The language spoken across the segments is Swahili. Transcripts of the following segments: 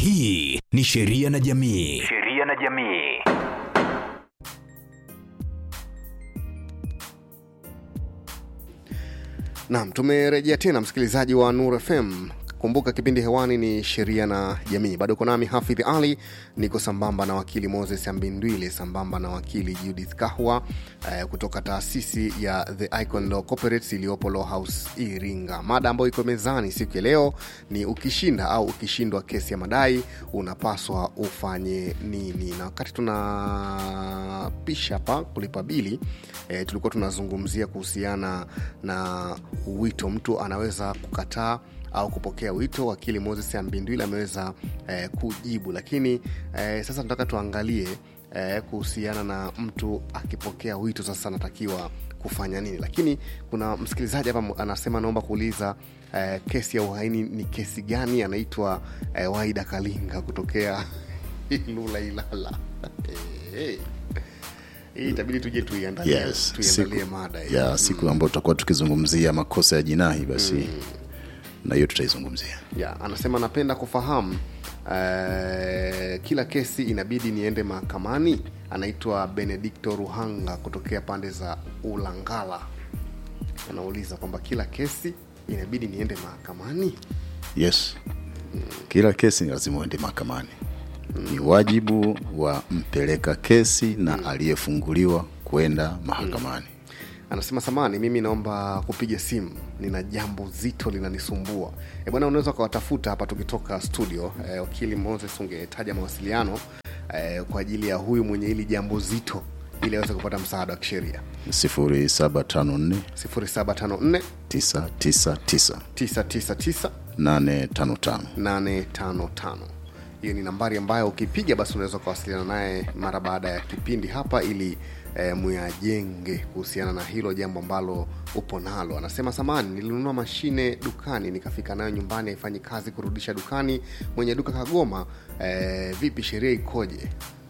hii ni sheria na jamii sheria na jamii Naam, tumerejea tena msikilizaji wa Nur FM. Kumbuka kipindi hewani ni sheria na jamii. Bado uko nami Hafidh Ali, niko sambamba na wakili Moses Ambindwile, sambamba na wakili Judith Kahwa eh, kutoka taasisi ya The Icon Law Corporates iliyopo Law House Iringa. Mada ambayo iko mezani siku ya leo ni ukishinda au ukishindwa kesi ya madai unapaswa ufanye nini? Na wakati tunapisha hapa kulipa bili eh, tulikuwa tunazungumzia kuhusiana na wito, mtu anaweza kukataa au kupokea wito. Wakili Moses Ambindwile ameweza eh, kujibu, lakini eh, sasa tunataka tuangalie eh, kuhusiana na mtu akipokea wito, sasa anatakiwa kufanya nini. Lakini kuna msikilizaji hapa anasema, naomba kuuliza eh, kesi ya uhaini ni kesi gani? Anaitwa eh, Waida Kalinga kutokea Ilula Ilala. hey. Hii itabidi tuje tuiandalie yes, tuiandalie siku, mada hii. ya siku ambayo tutakuwa tukizungumzia makosa ya jinai basi na hiyo tutaizungumzia ya anasema napenda kufahamu eh, kila kesi inabidi niende mahakamani anaitwa benedikto ruhanga kutokea pande za ulangala anauliza kwamba kila kesi inabidi niende mahakamani yes kila kesi ni lazima uende mahakamani ni wajibu wa mpeleka kesi na aliyefunguliwa kwenda mahakamani anasema samani mimi naomba kupiga simu nina jambo zito linanisumbua e bwana unaweza ukawatafuta hapa tukitoka studio e, wakili moses ungetaja mawasiliano e, kwa ajili ya huyu mwenye hili jambo zito ili aweze kupata msaada wa kisheria 0754 0754 999 999 855 855 hiyo ni nambari ambayo ukipiga basi unaweza ukawasiliana naye mara baada ya kipindi hapa ili e, muyajenge kuhusiana na hilo jambo ambalo upo nalo anasema samani nilinunua mashine dukani nikafika nayo nyumbani haifanyi kazi kurudisha dukani mwenye duka kagoma e, vipi sheria ikoje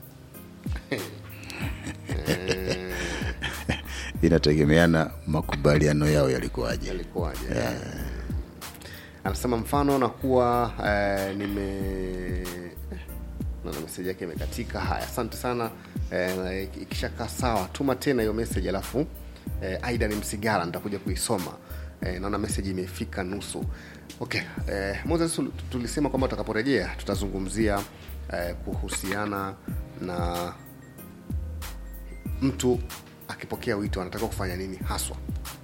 inategemeana makubaliano yao yalikuwaje yalikuwaje anasema mfano nakuwa eh, nime naona meseji yake imekatika haya asante sana eh, ikishakaa sawa tuma tena hiyo meseji alafu eh, aida ni msigara nitakuja kuisoma eh, naona meseji imefika nusu okay eh, moses tul- tulisema kwamba tutakaporejea tutazungumzia eh, kuhusiana na mtu akipokea wito anatakiwa kufanya nini haswa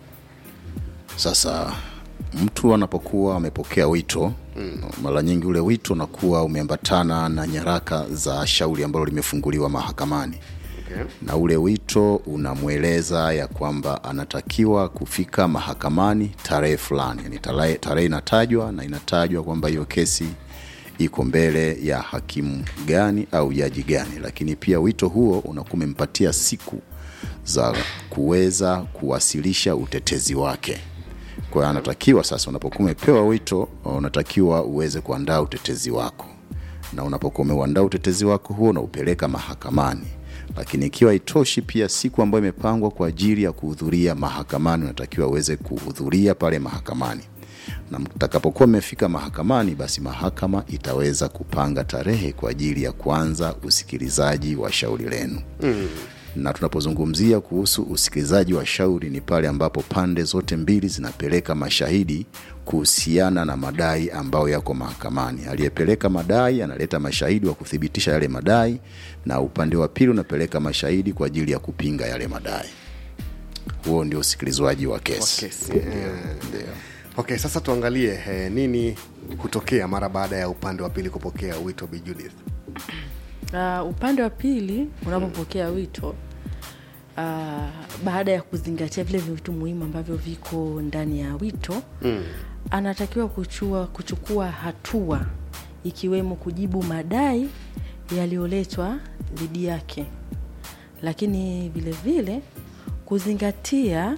sasa mtu anapokuwa amepokea wito mm. mara nyingi ule wito unakuwa umeambatana na nyaraka za shauri ambalo limefunguliwa mahakamani okay. na ule wito unamweleza ya kwamba anatakiwa kufika mahakamani tarehe fulani yani tarehe tarehe inatajwa na inatajwa kwamba hiyo kesi iko mbele ya hakimu gani au jaji gani lakini pia wito huo unakuwa umempatia siku za kuweza kuwasilisha utetezi wake kwa hiyo anatakiwa sasa unapokuwa umepewa wito unatakiwa uweze kuandaa utetezi wako na unapokuwa umeuandaa utetezi wako huo unaupeleka mahakamani lakini ikiwa itoshi pia siku ambayo imepangwa kwa ajili ya kuhudhuria mahakamani unatakiwa uweze kuhudhuria pale mahakamani na mtakapokuwa mmefika mahakamani basi mahakama itaweza kupanga tarehe kwa ajili ya kuanza usikilizaji wa shauri lenu mm na tunapozungumzia kuhusu usikilizaji wa shauri ni pale ambapo pande zote mbili zinapeleka mashahidi kuhusiana na madai ambayo yako mahakamani aliyepeleka madai analeta mashahidi wa kuthibitisha yale madai na upande wa pili unapeleka mashahidi kwa ajili ya kupinga yale madai huo ndio usikilizwaji wa kesi, Wa kesi, eh. okay sasa tuangalie eh, nini hutokea mara baada ya upande wa pili kupokea wito Bi Judith uh, upande wa pili unapopokea wito uh, baada ya kuzingatia vile vitu muhimu ambavyo viko ndani ya wito mm. anatakiwa kuchua, kuchukua hatua ikiwemo kujibu madai yaliyoletwa dhidi yake lakini vile vile kuzingatia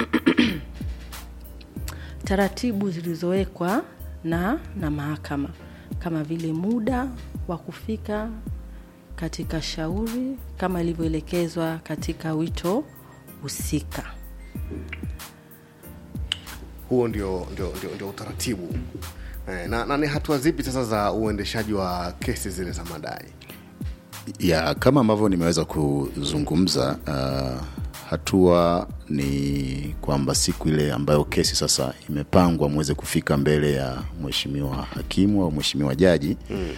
taratibu zilizowekwa na na mahakama kama vile muda wa kufika katika shauri kama ilivyoelekezwa katika wito husika huo ndio, ndio, ndio, ndio utaratibu eh, na, na ni hatua zipi sasa za uendeshaji wa kesi zile za madai ya kama ambavyo nimeweza kuzungumza uh, hatua ni kwamba siku ile ambayo kesi sasa imepangwa mweze kufika mbele ya mheshimiwa hakimu au mheshimiwa jaji mm.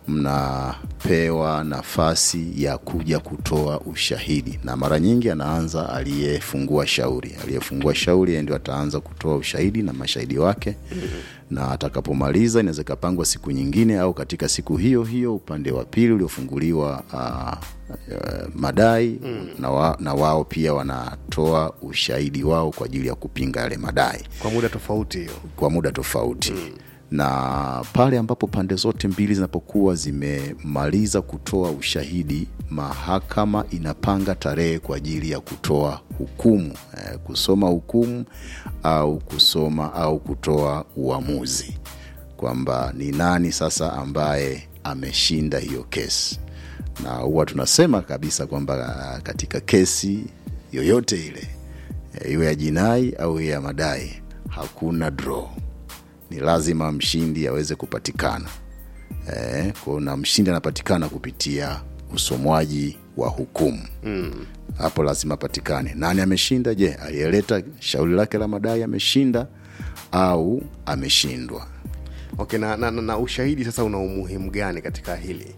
mnapewa nafasi ya kuja kutoa ushahidi na mara nyingi anaanza aliyefungua shauri aliyefungua shauri yeye ndio ataanza kutoa ushahidi na mashahidi wake mm. na atakapomaliza inaweza ikapangwa siku nyingine au katika siku hiyo hiyo upande wa pili uliofunguliwa uh, uh, madai mm. na, wa, na wao pia wanatoa ushahidi wao kwa ajili ya kupinga yale madai kwa muda tofauti hiyo kwa muda tofauti mm. na pale ambapo pande zote mbili zinapokuwa zimemaliza kutoa ushahidi mahakama inapanga tarehe kwa ajili ya kutoa hukumu eh, kusoma hukumu au kusoma au kutoa uamuzi kwamba ni nani sasa ambaye ameshinda hiyo kesi na huwa tunasema kabisa kwamba ah, katika kesi yoyote ile eh, iwe ya jinai au iwe ya madai hakuna draw ni lazima mshindi aweze kupatikana eh, kwao na mshindi anapatikana kupitia usomwaji wa hukumu hapo mm. lazima apatikane nani ameshinda je aliyeleta shauri lake la madai ameshinda au ameshindwa okay na, na, na, na ushahidi sasa una umuhimu gani katika hili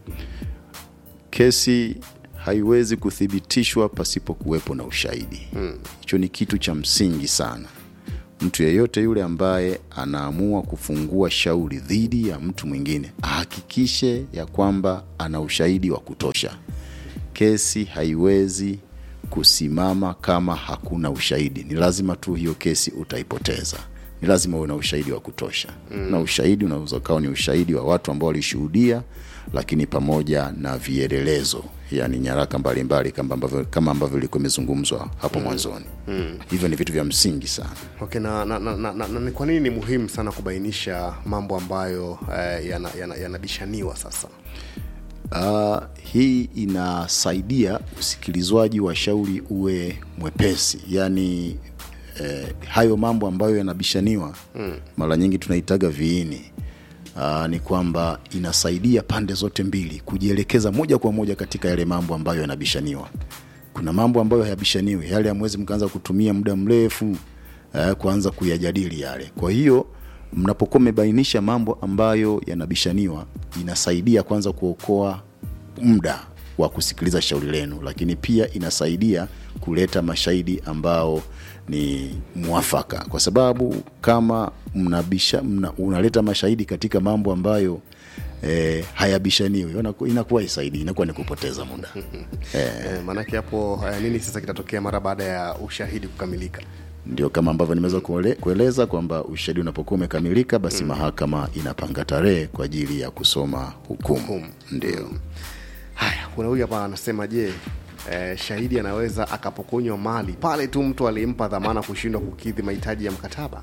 kesi haiwezi kuthibitishwa pasipo kuwepo na ushahidi hicho ni kitu cha msingi sana mtu yeyote yule ambaye anaamua kufungua shauri dhidi ya mtu mwingine ahakikishe ya kwamba ana ushahidi wa kutosha kesi haiwezi kusimama kama hakuna ushahidi ni lazima tu hiyo kesi utaipoteza ni lazima uwe na ushahidi wa kutosha mm. na ushahidi unaweza ukawa ni ushahidi wa watu ambao walishuhudia lakini pamoja na vielelezo yani nyaraka mbalimbali kama ambavyo kama ambavyo ilikuwa imezungumzwa hapo mwanzoni mm. hivyo ni vitu vya msingi sana okay na, na, na, na, na, na ni kwa nini ni muhimu sana kubainisha mambo ambayo eh, yanabishaniwa yana, yanabishaniwa sasa Uh, hii inasaidia usikilizwaji wa shauri uwe mwepesi yaani eh, hayo mambo ambayo yanabishaniwa mm. mara nyingi tunaitaga viini uh, ni kwamba inasaidia pande zote mbili kujielekeza moja kwa moja katika yale mambo ambayo yanabishaniwa kuna mambo ambayo hayabishaniwi yale amwezi mkaanza kutumia muda mrefu uh, kuanza kuyajadili yale kwa hiyo mnapokuwa mmebainisha mambo ambayo yanabishaniwa inasaidia kwanza kuokoa muda wa kusikiliza shauri lenu lakini pia inasaidia kuleta mashahidi ambao ni mwafaka kwa sababu kama mnabisha, mna, unaleta mashahidi katika mambo ambayo eh, hayabishaniwi inaku- inakuwa isaidi inakuwa ni kupoteza muda eh, maanake hapo eh, nini sasa kitatokea mara baada ya ushahidi kukamilika ndio kama ambavyo nimeweza kuele- kueleza kwamba ushahidi unapokuwa umekamilika basi mm. mahakama inapanga tarehe kwa ajili ya kusoma hukumu ndio haya kuna huyu hapa anasema je eh, shahidi anaweza akapokonywa mali pale tu mtu alimpa dhamana kushindwa kukidhi mahitaji ya mkataba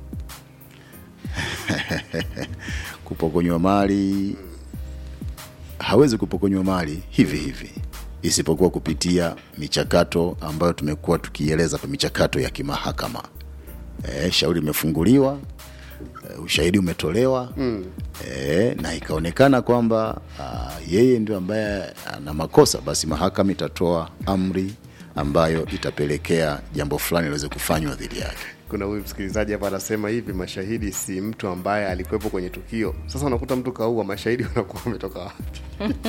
kupokonywa mali hawezi kupokonywa mali hivi hivi isipokuwa kupitia michakato ambayo tumekuwa tukieleza pa michakato ya kimahakama e, shauri limefunguliwa e, ushahidi umetolewa mm. e, na ikaonekana kwamba a, yeye ndio ambaye ana makosa basi mahakama itatoa amri ambayo itapelekea jambo fulani liweze kufanywa dhidi yake kuna huyu msikilizaji hapa anasema hivi mashahidi si mtu ambaye alikuwepo kwenye tukio sasa unakuta mtu kaua mashahidi wanakuwa wametoka wapi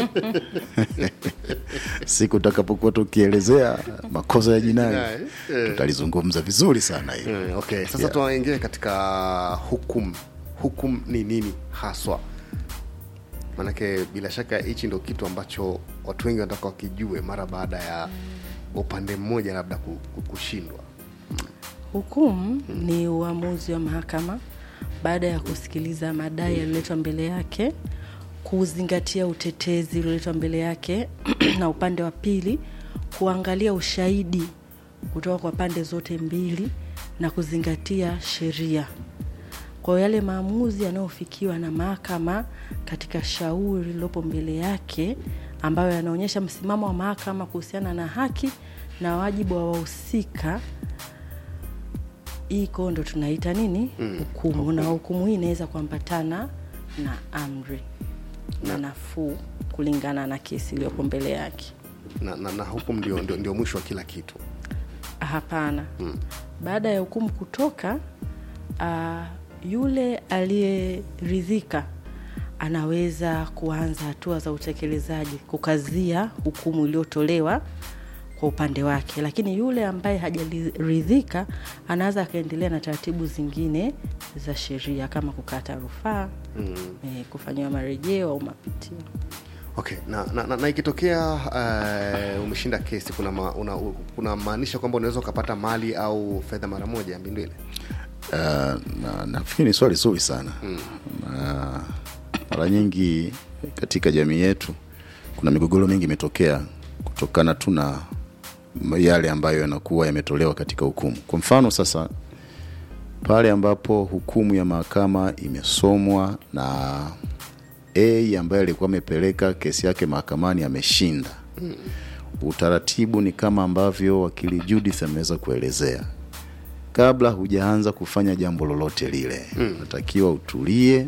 siku utakapokuwa tukielezea makosa ya jinai Jinai, eh. tutalizungumza vizuri sana hiyo Eh, okay sasa Yeah. tunaingia katika hukum hukum ni nini haswa maanake bila shaka hichi ndo kitu ambacho watu wengi wanataka wakijue mara baada ya upande mmoja labda ku- ku- kushindwa Hukumu ni uamuzi wa mahakama baada ya kusikiliza madai yaliyoletwa mbele yake, kuzingatia utetezi ulioletwa mbele yake na upande wa pili, kuangalia ushahidi kutoka kwa pande zote mbili na kuzingatia sheria. Kwa hiyo yale maamuzi yanayofikiwa na mahakama katika shauri lililopo mbele yake, ambayo yanaonyesha msimamo wa mahakama kuhusiana na haki na wajibu wa wahusika iko ndo tunaita nini hukumu na hukumu hii inaweza kuambatana na amri na nafuu kulingana na kesi iliyoko mbele yake na, na, na hukumu ndio, ndio, ndio mwisho wa kila kitu hapana baada ya hukumu kutoka uh, yule aliyeridhika anaweza kuanza hatua za utekelezaji kukazia hukumu iliyotolewa kwa upande wake lakini yule ambaye hajaridhika anaweza akaendelea na taratibu zingine za sheria kama kukata rufaa mm. eh, kufanyiwa marejeo au mapitio okay na, na, na, na ikitokea uh, umeshinda kesi kuna ma, una, u- kuna maanisha kwamba unaweza ukapata mali au fedha mara moja mbindu ile Uh, na nafikiri ni swali zuri sana mm. na mara nyingi katika jamii yetu kuna migogoro mingi imetokea kutokana tu na yale ambayo yanakuwa yametolewa katika hukumu kwa mfano sasa pale ambapo hukumu ya mahakama imesomwa na a ambaye alikuwa amepeleka kesi yake mahakamani ameshinda mm. utaratibu ni kama ambavyo wakili judith ameweza kuelezea kabla hujaanza kufanya jambo lolote lile mm. natakiwa utulie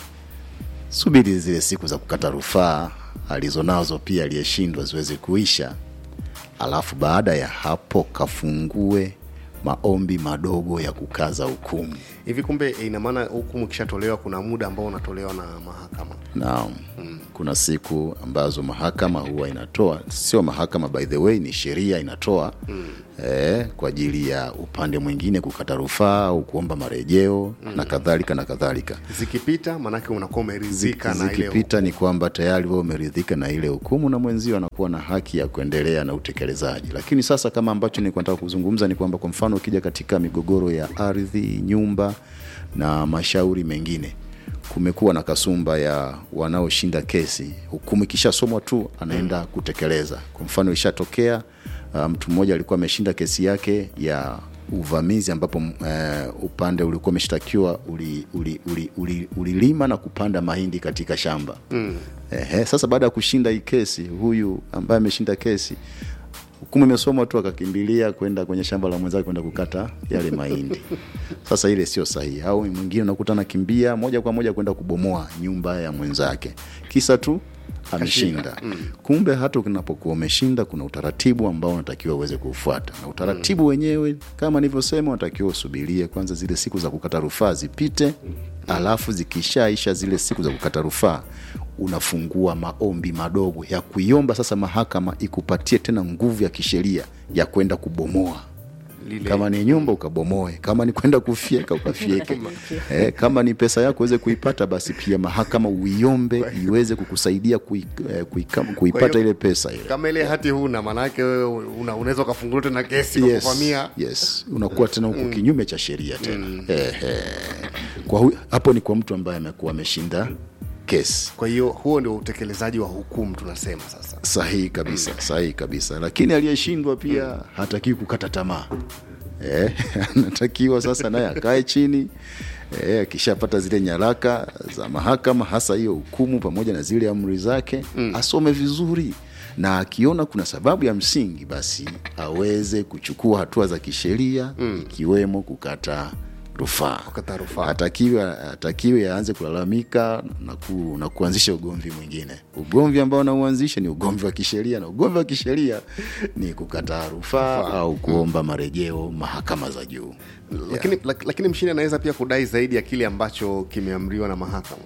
subiri zile siku za kukata rufaa alizonazo pia aliyeshindwa ziweze kuisha alafu baada ya hapo kafungue maombi madogo ya kukaza hukumu hivi kumbe eh, ina maana hukumu ikishatolewa kuna muda ambao unatolewa na mahakama na mm. kuna siku ambazo mahakama huwa inatoa sio mahakama by the way ni sheria inatoa mm. eh, kwa ajili ya upande mwingine kukata rufaa au kuomba marejeo mm. na kadhalika na kadhalika zikipita maanake unakuwa umeridhika na ile zikipita ni kwamba tayari wewe umeridhika na ile hukumu na mwenzio anakuwa na haki ya kuendelea na utekelezaji lakini sasa kama ambacho nilikuwa nataka kuzungumza ni kwamba kwa mfano ukija katika migogoro ya ardhi nyumba na mashauri mengine kumekuwa na kasumba ya wanaoshinda kesi hukumu ikishasomwa tu anaenda kutekeleza kwa mfano ishatokea uh, mtu mmoja alikuwa ameshinda kesi yake ya uvamizi ambapo uh, upande ulikuwa umeshtakiwa ulilima uli, uli, uli, ulilima na kupanda mahindi katika shamba mm. Ehe, sasa baada ya kushinda hii kesi huyu ambaye ameshinda kesi hukumu imesomwa tu akakimbilia kwenda kwenye shamba la mwenzake kwenda kukata yale mahindi sasa ile sio sahihi au mwingine unakuta anakimbia moja kwa moja kwenda kubomoa nyumba ya mwenzake kisa tu ameshinda mm. kumbe hata unapokuwa umeshinda kuna utaratibu ambao unatakiwa uweze kuufuata na utaratibu mm. wenyewe kama nilivyosema unatakiwa usubirie kwanza zile siku za kukata rufaa zipite alafu zikishaisha zile siku za kukata rufaa unafungua maombi madogo ya kuiomba sasa mahakama ikupatie tena nguvu ya kisheria ya kwenda kubomoa Lile- kama ni nyumba ukabomoe kama ni kwenda kufyeka ukafyeke eh, kama ni pesa yako uweze kuipata basi pia mahakama uiombe iweze kukusaidia kui, eh, kuika, kuipata hiyo- ile pesa ile kama ile hati huna maanake wewe una, unaweza ukafunguliwa tena kesi kwa yes, kuvamia yes. unakuwa tena huko kinyume cha sheria tena Ehe. kwa hu, hapo ni kwa mtu ambaye amekuwa ameshinda kesi kwa hiyo huo ndio utekelezaji wa hukumu tunasema sasa sahihi kabisa sahihi kabisa lakini aliyeshindwa pia hatakiwi kukata tamaa eh, anatakiwa sasa naye akae chini eh, akishapata zile nyaraka za mahakama hasa hiyo hukumu pamoja na zile amri zake mm. asome vizuri na akiona kuna sababu ya msingi basi aweze kuchukua hatua za kisheria mm. ikiwemo kukata rufaa Kukata rufaa. atakiwe atakiwe aanze kulalamika na, ku, na kuanzisha ugomvi mwingine ugomvi ambao anauanzisha ni ugomvi wa kisheria na ugomvi wa kisheria ni kukataa rufaa au kuomba marejeo mahakama za juu lakini, lak, lakini mshindi anaweza pia kudai zaidi ya kile ambacho kimeamriwa na mahakama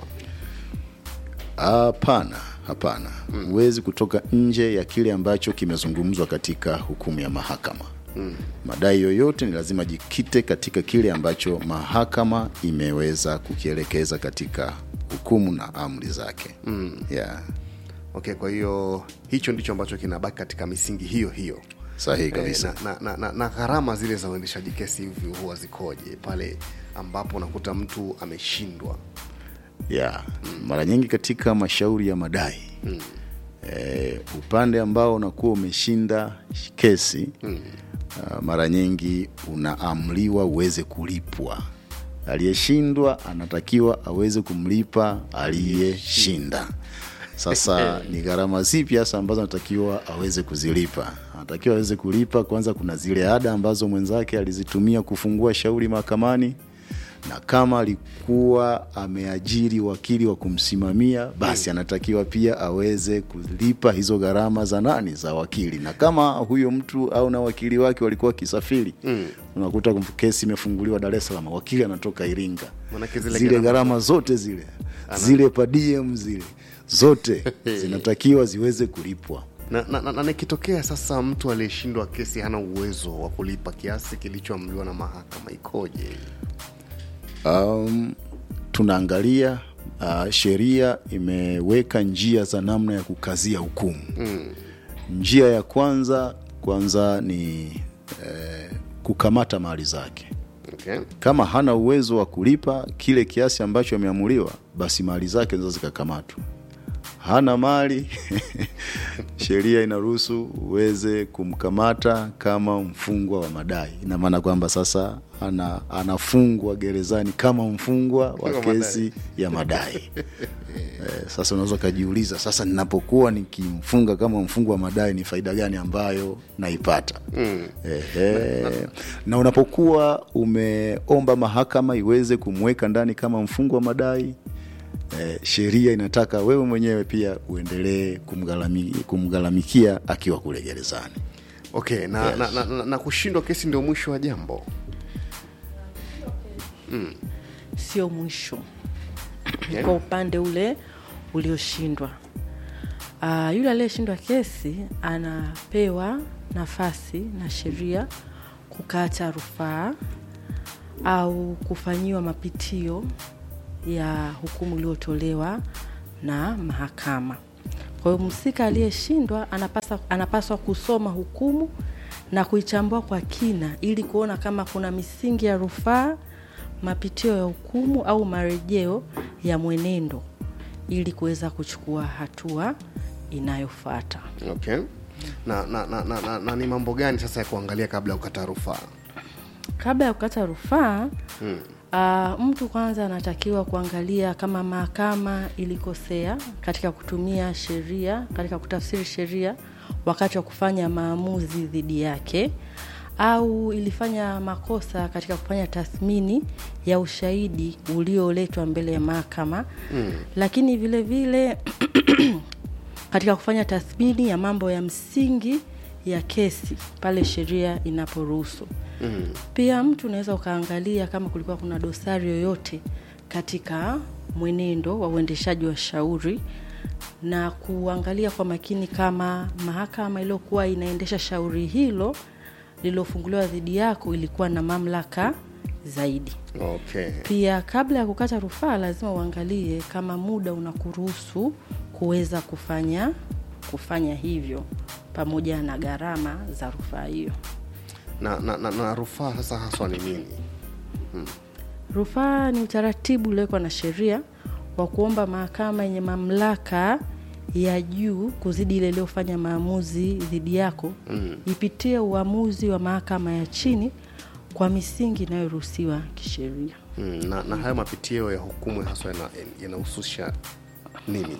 hapana hapana huwezi kutoka nje ya kile ambacho kimezungumzwa katika hukumu ya mahakama mm. madai yoyote ni lazima jikite katika kile ambacho mahakama imeweza kukielekeza katika hukumu na amri zake mm. yeah. okay kwa hiyo hicho ndicho ambacho kinabaki katika misingi hiyo hiyo sahihi Eh, kabisa na, na, na, na, na gharama zile za uendeshaji kesi hivi huwa zikoje pale ambapo unakuta mtu ameshindwa yeah. mara nyingi katika mashauri ya madai mm. e, upande ambao unakuwa umeshinda kesi mm. uh, mara nyingi unaamriwa uweze kulipwa aliyeshindwa anatakiwa aweze kumlipa aliyeshinda sasa ni gharama zipi hasa ambazo anatakiwa aweze kuzilipa anatakiwa aweze kulipa kwanza kuna zile ada ambazo mwenzake alizitumia kufungua shauri mahakamani na kama alikuwa ameajiri wakili wa kumsimamia basi anatakiwa pia aweze kulipa hizo gharama za nani za wakili na kama huyo mtu au na wakili wake walikuwa wakisafiri mm. unakuta kesi imefunguliwa dar es salaam wakili anatoka iringa Manake zile zile gharama gharama zote zile zile padiem zile zote zinatakiwa ziweze kulipwa na, na, na, na nikitokea sasa mtu aliyeshindwa kesi hana uwezo wa kulipa kiasi kilichoamriwa na mahakama ikoje um, tunaangalia uh, sheria imeweka njia za namna ya kukazia hukumu mm. njia ya kwanza kwanza ni eh, kukamata mali zake okay. kama hana uwezo wa kulipa kile kiasi ambacho ameamuliwa basi mali zake zinaweza zikakamatwa hana mali sheria inaruhusu uweze kumkamata kama mfungwa wa madai ina maana kwamba sasa ana, anafungwa gerezani kama mfungwa wa Wa kesi ya madai eh, sasa unaweza ukajiuliza sasa ninapokuwa nikimfunga kama mfungwa wa madai ni faida gani ambayo naipata mm. Ehe. na unapokuwa umeomba mahakama iweze kumweka ndani kama mfungwa wa madai eh, sheria inataka wewe mwenyewe pia uendelee kumgharami- kumgharamikia akiwa kule gerezani okay na, Yes. na, na, na, na kushindwa kesi ndio mwisho wa jambo sio mwisho Okay. kwa upande ule ulioshindwa uh, yule aliyeshindwa kesi anapewa nafasi na sheria kukata rufaa au kufanyiwa mapitio ya hukumu iliyotolewa na mahakama kwa hiyo mhusika aliyeshindwa anapaswa, anapaswa kusoma hukumu na kuichambua kwa kina ili kuona kama kuna misingi ya rufaa mapitio ya hukumu au marejeo ya mwenendo ili kuweza kuchukua hatua inayofuata okay na, na, na, na, na, na ni mambo gani sasa ya kuangalia kabla ya kukata rufaa kabla ya kukata rufaa hmm. Uh, mtu kwanza anatakiwa kuangalia kama mahakama ilikosea katika kutumia sheria katika kutafsiri sheria wakati wa kufanya maamuzi dhidi yake au ilifanya makosa katika kufanya tathmini ya ushahidi ulioletwa mbele ya mahakama mm. lakini vile vile katika kufanya tathmini ya mambo ya msingi ya kesi pale sheria inaporuhusu mm. pia mtu unaweza ukaangalia kama kulikuwa kuna dosari yoyote katika mwenendo wa uendeshaji wa shauri na kuangalia kwa makini kama mahakama iliyokuwa inaendesha shauri hilo lililofunguliwa dhidi yako ilikuwa na mamlaka zaidi okay pia kabla ya kukata rufaa lazima uangalie kama muda unakuruhusu kuweza kufanya kufanya hivyo pamoja na gharama za rufaa hiyo na, na, na, na rufaa sasa haswa ni nini rufaa ni utaratibu uliowekwa na sheria wa kuomba mahakama yenye mamlaka ya juu kuzidi ile iliyofanya maamuzi dhidi yako mm. ipitie uamuzi wa mahakama ya chini kwa misingi inayoruhusiwa kisheria mm, na, na hayo mapitio ya hukumu haswa yana- yanahusisha nini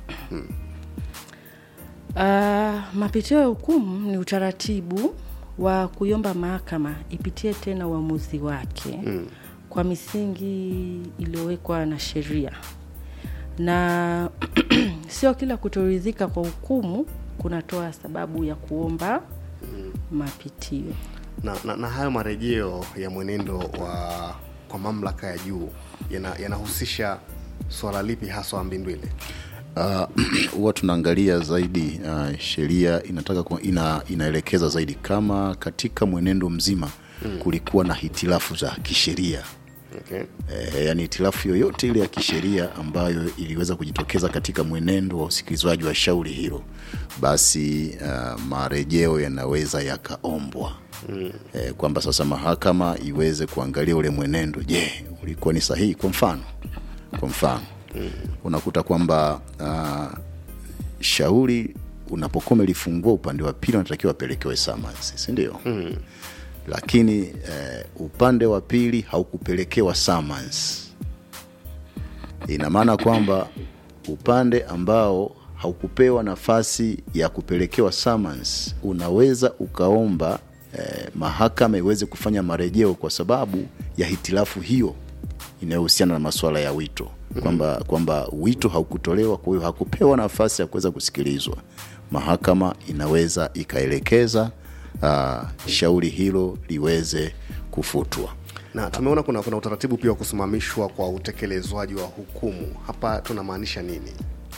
Uh, mapitio ya hukumu ni utaratibu wa kuiomba mahakama ipitie tena uamuzi wake mm. kwa misingi iliyowekwa na sheria na sio kila kutoridhika kwa hukumu kunatoa sababu ya kuomba mapitio na, na, na hayo marejeo ya mwenendo wa kwa mamlaka ya juu yana- yanahusisha swala lipi haswa mbindwile Ah, huwa tunaangalia zaidi uh, sheria inataka ku, ina, inaelekeza zaidi kama katika mwenendo mzima mm. kulikuwa na hitilafu za kisheria okay. e, yani hitilafu yoyote ile ya kisheria ambayo iliweza kujitokeza katika mwenendo wa usikilizwaji wa shauri hilo basi uh, marejeo yanaweza yakaombwa mm. e, kwamba sasa mahakama iweze kuangalia ule mwenendo je ulikuwa ni sahihi kwa mfano kwa mfano mm. unakuta kwamba uh, shauri unapokuwa umelifungua upande wa pili unatakiwa apelekewe summons si ndio mm. lakini eh, upande wa pili haukupelekewa summons ina maana kwamba upande ambao haukupewa nafasi ya kupelekewa summons, unaweza ukaomba eh, mahakama iweze kufanya marejeo kwa sababu ya hitilafu hiyo inayohusiana na masuala ya wito kwamba kwamba wito haukutolewa, kwa hiyo hakupewa nafasi ya kuweza kusikilizwa. Mahakama inaweza ikaelekeza uh, shauri hilo liweze kufutwa. na tumeona kuna, kuna utaratibu pia wa kusimamishwa kwa utekelezwaji wa hukumu hapa tunamaanisha nini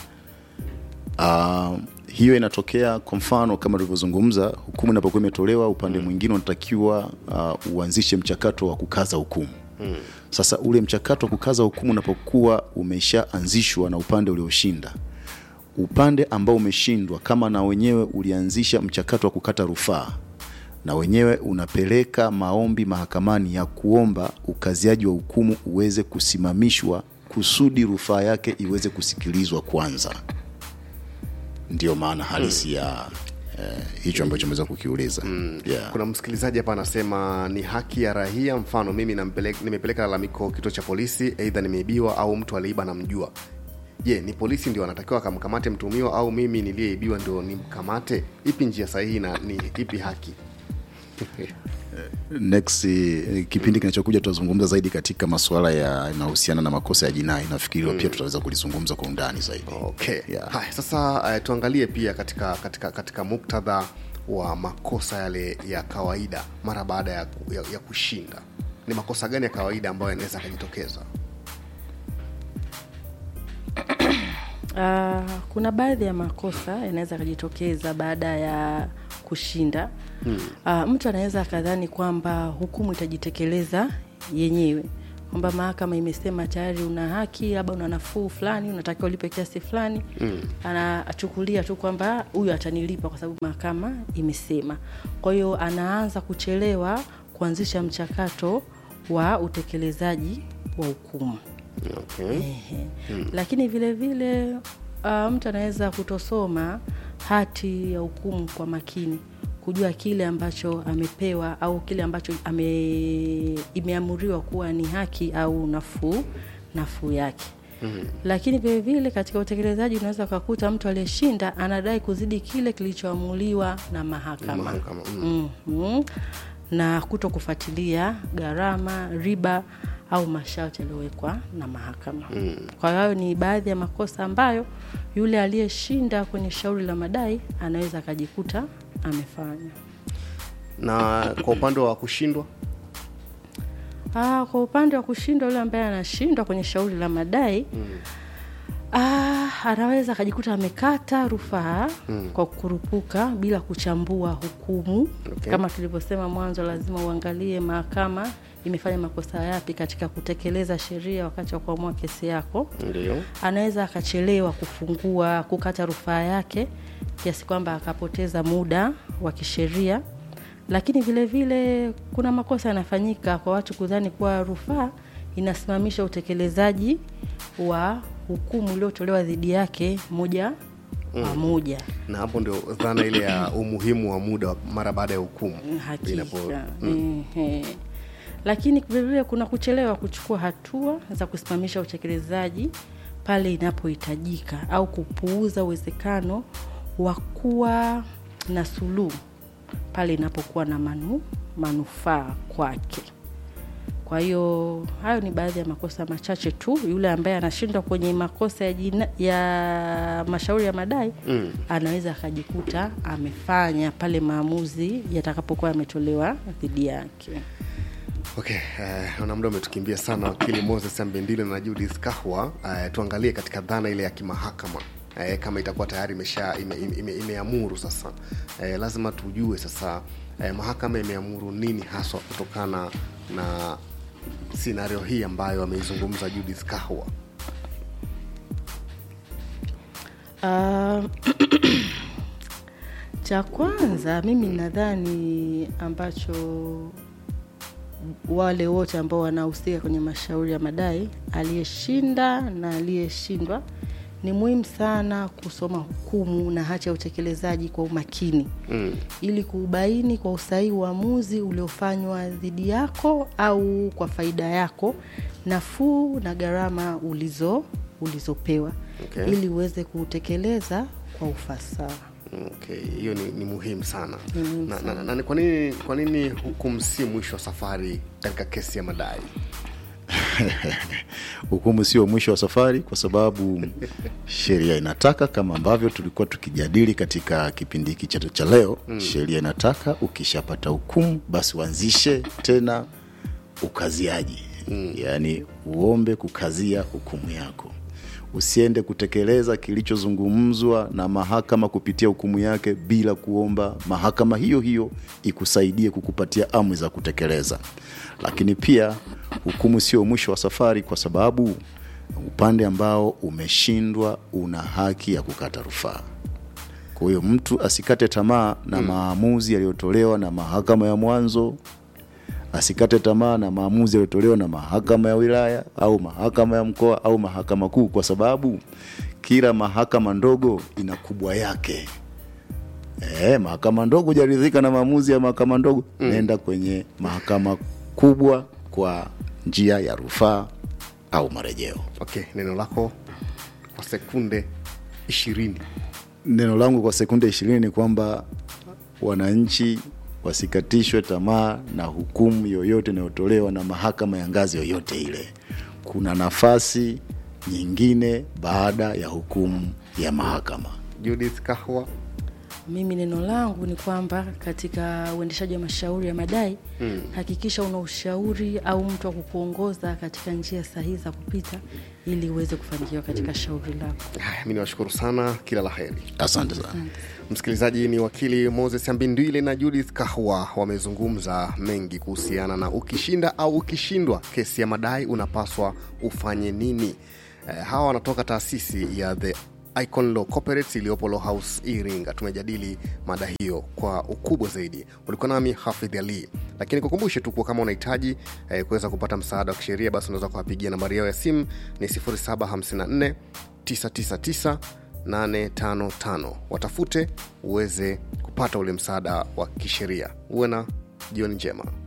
Uh, hiyo inatokea kwa mfano kama tulivyozungumza, hukumu inapokuwa imetolewa, upande mwingine unatakiwa uh, uanzishe mchakato wa kukaza hukumu mm. Sasa ule mchakato wa kukaza hukumu unapokuwa umeshaanzishwa na upande ulioshinda, upande ambao umeshindwa, kama na wenyewe ulianzisha mchakato wa kukata rufaa na wenyewe unapeleka maombi mahakamani ya kuomba ukaziaji wa hukumu uweze kusimamishwa kusudi rufaa yake iweze kusikilizwa kwanza ndio maana halisi ya eh, hicho ambacho ameweza kukiuliza yeah. kuna msikilizaji hapa anasema ni haki ya rahia mfano mimi nampele- nimepeleka lalamiko kituo cha polisi eidha nimeibiwa au mtu aliiba namjua je ni polisi ndio anatakiwa akamkamate mtumiwa au mimi niliyeibiwa ndio nimkamate ipi njia sahihi na ni ipi haki next eh, kipindi kinachokuja tutazungumza zaidi katika masuala ya yanayohusiana na makosa ya jinai nafikiri pia tutaweza kulizungumza kwa undani zaidi okay Yeah. haya sasa uh, tuangalie pia katika katika katika muktadha wa makosa yale ya kawaida mara baada ya, ku- ya, ya kushinda ni makosa gani ya kawaida ambayo yanaweza yakajitokeza Uh, kuna baadhi ya makosa yanaweza akajitokeza baada ya kushinda hmm. Uh, mtu anaweza akadhani kwamba hukumu itajitekeleza yenyewe kwamba mahakama imesema tayari una haki labda una nafuu fulani unatakiwa ulipe kiasi fulani mm. anachukulia tu kwamba huyu atanilipa kwa sababu mahakama imesema kwa hiyo anaanza kuchelewa kuanzisha mchakato wa utekelezaji wa hukumu okay. Ehe. lakini vile vile uh, mtu anaweza kutosoma hati ya hukumu kwa makini kujua kile ambacho amepewa au kile ambacho ame, imeamuriwa kuwa ni haki au nafuu nafuu yake mm-hmm. lakini vile vile katika utekelezaji unaweza ukakuta mtu aliyeshinda anadai kuzidi kile kilichoamuliwa na mahakama, Mahakama, mm. mm-hmm. na kuto kufuatilia gharama riba au masharti yaliyowekwa na mahakama mm. kwa hiyo hayo ni baadhi ya makosa ambayo yule aliyeshinda kwenye shauri la madai anaweza akajikuta amefanya na kwa upande wa kushindwa Ah, kwa upande wa kushindwa yule ambaye anashindwa kwenye shauri la madai mm. ah, anaweza akajikuta amekata rufaa mm. kwa kukurupuka bila kuchambua hukumu Okay. kama tulivyosema mwanzo lazima uangalie mahakama imefanya makosa yapi katika kutekeleza sheria wakati wa kuamua kesi yako ndio anaweza akachelewa kufungua kukata rufaa yake kiasi kwamba akapoteza muda wa kisheria lakini vile vile kuna makosa yanafanyika kwa watu kudhani kuwa rufaa inasimamisha utekelezaji wa hukumu iliyotolewa dhidi yake moja kwa moja na hapo ndio dhana ile ya umuhimu wa muda wa- mara baada ya hukumu Inapo- hakika Ehe. lakini vilevile kuna kuchelewa kuchukua hatua za kusimamisha utekelezaji pale inapohitajika au kupuuza uwezekano wa kuwa na suluhu pale inapokuwa na manu, manufaa kwake kwa hiyo hayo ni baadhi ya makosa machache tu yule ambaye anashindwa kwenye makosa ya, jina, ya mashauri ya madai mm. anaweza akajikuta amefanya pale maamuzi yatakapokuwa yametolewa dhidi yake okay eh, naona muda umetukimbia sana wakili moses ambendile na judith kahwa eh, tuangalie katika dhana ile ya kimahakama eh, kama itakuwa tayari imesha imeamuru ime, ime imeamuru sasa eh, lazima tujue sasa eh, mahakama imeamuru nini haswa kutokana na sinario hii ambayo ameizungumza judith kahwa Uh, cha kwanza mimi nadhani ambacho wale wote ambao wanahusika kwenye mashauri ya madai aliyeshinda na aliyeshindwa ni muhimu sana kusoma hukumu na hati ya utekelezaji kwa umakini mm. ili kuubaini kwa usahihi uamuzi uliofanywa dhidi yako au kwa faida yako nafuu na gharama ulizo ulizopewa Okay. ili uweze kuutekeleza kwa ufasaha okay hiyo ni, ni muhimu sana Ni muhimu na, na, na, na ni kwa nini kwa nini hukumu si mwisho wa safari katika kesi ya madai hukumu sio mwisho wa safari kwa sababu sheria inataka kama ambavyo tulikuwa tukijadili katika kipindi hiki chetu cha leo mm. sheria inataka ukishapata hukumu basi uanzishe tena ukaziaji mm. yaani uombe kukazia hukumu yako usiende kutekeleza kilichozungumzwa na mahakama kupitia hukumu yake bila kuomba mahakama hiyo hiyo ikusaidie kukupatia amri za kutekeleza lakini pia hukumu sio mwisho wa safari kwa sababu upande ambao umeshindwa una haki ya kukata rufaa kwa hiyo mtu asikate tamaa na mm. maamuzi yaliyotolewa na mahakama ya mwanzo asikate tamaa na maamuzi yaliyotolewa na mahakama ya wilaya au mahakama ya mkoa au mahakama kuu kwa sababu kila mahakama ndogo ina kubwa yake e, mahakama ndogo hujaridhika na maamuzi ya mahakama ndogo mm. nenda kwenye mahakama kubwa kwa njia ya rufaa au marejeo okay neno lako kwa sekunde ishirini neno langu kwa sekunde ishirini ni kwamba wananchi wasikatishwe tamaa na hukumu yoyote inayotolewa na mahakama ya ngazi yoyote ile kuna nafasi nyingine baada ya hukumu ya mahakama judith kahwa mimi neno langu ni kwamba katika uendeshaji wa mashauri ya madai mm. hakikisha una ushauri au mtu wa kukuongoza katika njia sahihi za kupita ili uweze kufanikiwa katika shauri lako haya mi niwashukuru sana kila la heri asante sana msikilizaji ni wakili moses ambindwile na judith kahwa wamezungumza mengi kuhusiana na ukishinda au ukishindwa kesi ya madai unapaswa ufanye nini eh, hawa wanatoka taasisi ya the icon law corporates iliyopo law house iringa tumejadili mada hiyo kwa ukubwa zaidi ulikuwa nami hafidh ali lakini kukumbushe tu kuwa kama unahitaji eh, kuweza kupata msaada wa kisheria basi unaweza kuwapigia nambari yao ya simu ni 754 999 855 watafute uweze kupata ule msaada wa kisheria uwe na jioni njema